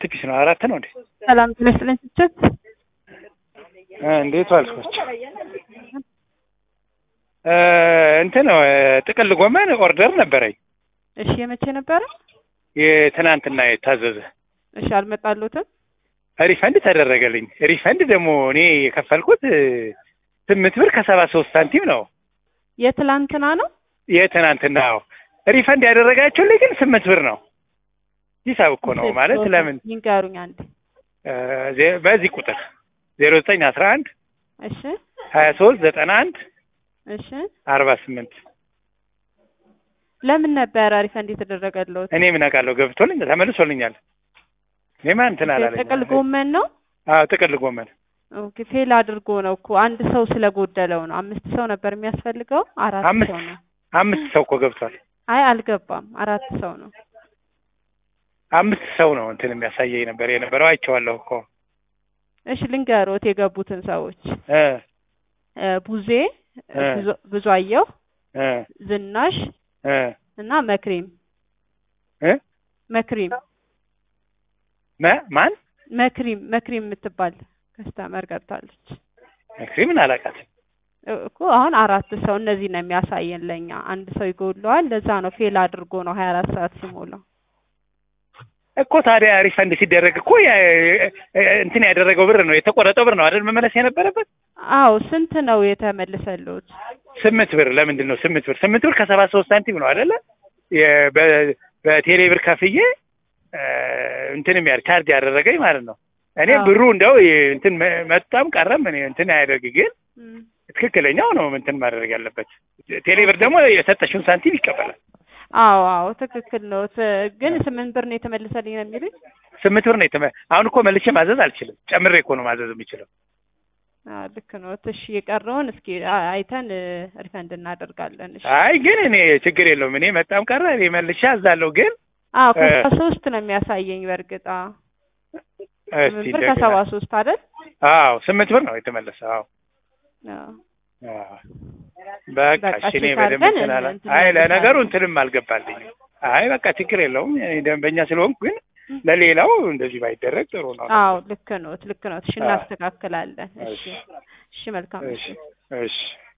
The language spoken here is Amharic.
ፒስ ነው አራት ነው እንዴ? ሰላም ጤና ይስጥልኝ ስችት እንዴት ዋልኮች? እንትን ጥቅል ጎመን ኦርደር ነበረኝ እሺ የመቼ ነበረ? የትናንትና የታዘዘ እሺ አልመጣሉትም? ሪፈንድ ተደረገልኝ። ሪፈንድ ደግሞ እኔ የከፈልኩት ስምንት ብር ከሰባ ሶስት ሳንቲም ነው። የትላንትና ነው? የትናንትናው ሪፈንድ ያደረጋችሁልኝ ግን ስምንት ብር ነው። ሂሳብ እኮ ነው ማለት ለምን ይንገሩኝ አንድ በዚህ ቁጥር ዜሮ ዘጠኝ አስራ አንድ እሺ ሀያ ሶስት ዘጠና አንድ እሺ አርባ ስምንት ለምን ነበረ ሪፈንድ የተደረገለት? እኔ ምን አውቃለሁ ገብቶልኝ ተመልሶልኛል። እኔማ እንትን አላለኝ። ጥቅል ጎመን ነው? አዎ ጥቅል ጎመን ኦኬ ፌል አድርጎ ነው እኮ አንድ ሰው ስለጎደለው ነው። አምስት ሰው ነበር የሚያስፈልገው አራት አምስት ሰው ነው። አምስት ሰው እኮ ገብቷል። አይ አልገባም፣ አራት ሰው ነው። አምስት ሰው ነው እንትን የሚያሳየኝ ነበር የነበረው አይቼዋለሁ እኮ እሺ ልንገሮት የገቡትን ሰዎች እ እ ቡዜ እ ብዙ- ብዙአየሁ እ ዝናሽ እ እና መክሪም እ መክሪም ማ ማን መክሪም መክሪም የምትባል ከስተመር ገብታለች መክሪ ምን አላውቃትም። እ- እኮ አሁን አራት ሰው እነዚህ ነው የሚያሳየን ለኛ አንድ ሰው ይጎድለዋል ለዛ ነው ፌል አድርጎ ነው ሀያ አራት ሰዓት ሲሞላው እኮ ታዲያ ሪፈንድ ሲደረግ እኮ ያ- እንትን ያደረገው ብር ነው የተቆረጠው ብር ነው አይደል መመለስ የነበረበት አዎ ስንት ነው የተመለሰሉት ስምንት ብር ለምንድን ነው ስምንት ብር ስምንት ብር ከሰባ ሶስት ሳንቲም ነው አይደለ የ- በ- በቴሌ ብር ከፍዬ እ፣ እንትንም ያ ቻርጅ ያደረገኝ ማለት ነው እኔ አዎ። ብሩ እንደው የ- እንትን መ- መጣም ቀረም እኔ እንትን አያደርግ ግን እም። ትክክለኛው ነው እንትን ማድረግ ያለበት ቴሌ ብር ደግሞ የሰጠሽውን ሳንቲም ይቀበላል አዎ አዎ ትክክል ነው ት- ግን ስምንት ብር ነው የተመለሰልኝ ነው የሚሉኝ ስምንት ብር ነው የተመ አሁን እኮ መልሼ ማዘዝ አልችልም ጨምሬ እኮ ነው ማዘዝ የምችለው አዎ ልክ ነው እሺ የቀረውን እስኪ አ- አይተን እ፣ ሪፈንድ እናደርጋለን እሺ አይ ግን እኔ ችግር የለውም እኔ መጣም ቀረ እኔ መልሼ አዛለሁ ግን አዎ እ፣ ከሰባ ሶስት ነው የሚያሳየኝ በእርግጥ አዎ እስቲ ስምንት ብር እንደገና ከሰባ ሶስት አይደል አዎ ስምንት ብር ነው የተመለሰው አዎ አዎ አዎ። በቃ በቃ እሺ እኔ ቼክ በደንብ አድርገን እንትን አላ እንትን አይ እናደርጋለን። ለነገሩ እንትንም አልገባልኝ አይ በቃ ችግር የለውም እኔ ደንበኛ ስለሆንኩ ግን ለሌላው እንደዚህ ባይደረግ ጥሩ ነው አዎ ልክ ነው ልክ ነው እሺ አዎ። እናስተካክላለን እሺ እሺ እሺ መልካም እሺ እሺ እሺ